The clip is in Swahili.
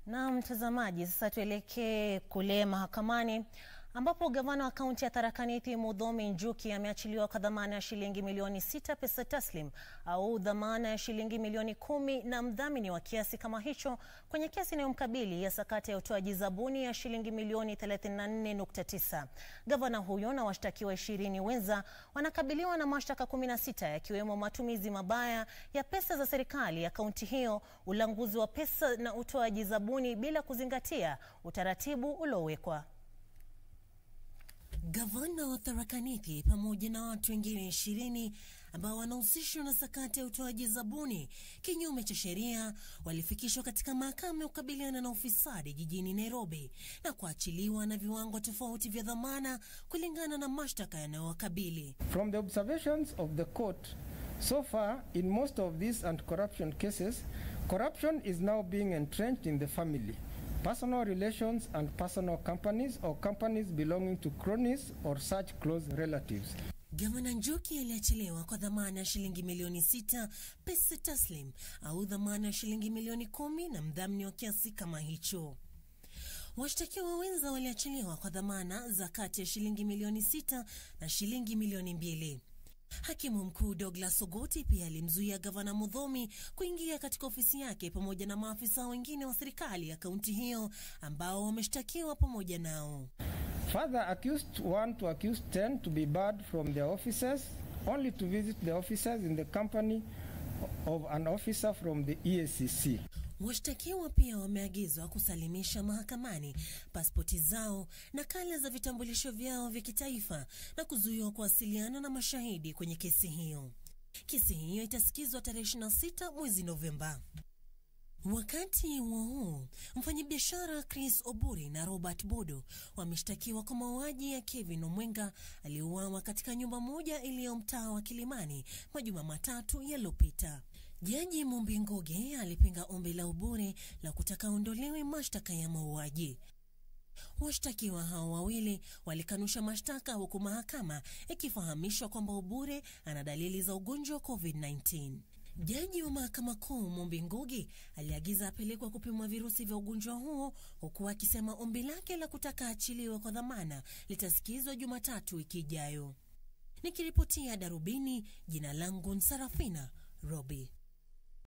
Na mtazamaji, sasa tuelekee kule mahakamani ambapo gavana wa kaunti ya Tharaka Nithi Muthomi Njuki ameachiliwa kwa dhamana ya shilingi milioni sita pesa taslim au dhamana ya shilingi milioni kumi na mdhamini wa kiasi kama hicho kwenye kesi inayomkabili ya sakata ya utoaji zabuni ya shilingi milioni 34.9. Gavana huyo na washtakiwa ishirini wenza wanakabiliwa na mashtaka 16 yakiwemo matumizi mabaya ya pesa za serikali ya kaunti hiyo, ulanguzi wa pesa na utoaji zabuni bila kuzingatia utaratibu uliowekwa. Gavana wa Tharaka Nithi pamoja na watu wengine ishirini ambao wanahusishwa na sakata ya utoaji zabuni kinyume cha sheria walifikishwa katika mahakama ya kukabiliana na ufisadi jijini Nairobi na kuachiliwa na viwango tofauti vya dhamana kulingana na mashtaka yanayowakabili. From the observations of the court, so far in most of these anti-corruption cases, corruption is now being entrenched in the family, personal relations and personal companies or companies belonging to cronies or such close relatives. Gavana Njuki aliachiliwa kwa dhamana ya shilingi milioni sita pesa taslim au dhamana ya shilingi milioni kumi na mdhamini wa kiasi kama hicho. Washtakiwa wenza waliachiliwa kwa dhamana za kati ya shilingi milioni sita na shilingi milioni mbili. Hakimu mkuu Douglas Ogoti pia alimzuia gavana Muthomi kuingia katika ofisi yake pamoja na maafisa wengine wa serikali ya kaunti hiyo ambao wameshtakiwa pamoja nao. Further, accused 1 to accused 10 to be barred from their offices, only to visit the offices in the company of an officer from the EACC. Washtakiwa pia wameagizwa kusalimisha mahakamani pasipoti zao, nakala za vitambulisho vyao vya kitaifa na kuzuiwa kuwasiliana na mashahidi kwenye kesi hiyo. Kesi hiyo itasikizwa tarehe 26 mwezi Novemba. Wakati huo huo, mfanyabiashara Chris Oburi na Robert Bodo wameshtakiwa kwa mauaji ya Kevin Omwenga aliyeuawa katika nyumba moja iliyo mtaa wa Kilimani majuma matatu yaliyopita. Jaji Mumbi Ngoge alipinga ombi la Obure la kutaka ondolewe mashtaka ya mauaji. Washtakiwa hao wawili walikanusha mashtaka huku mahakama ikifahamishwa kwamba Obure ana dalili za ugonjwa wa COVID-19. Jaji wa mahakama kuu Mumbi Ngugi aliagiza apelekwa kupimwa virusi vya ugonjwa huo, huku akisema ombi lake la kutaka achiliwe kwa dhamana litasikizwa Jumatatu wiki ijayo. Nikiripotia Darubini, jina langu Nsarafina Robi.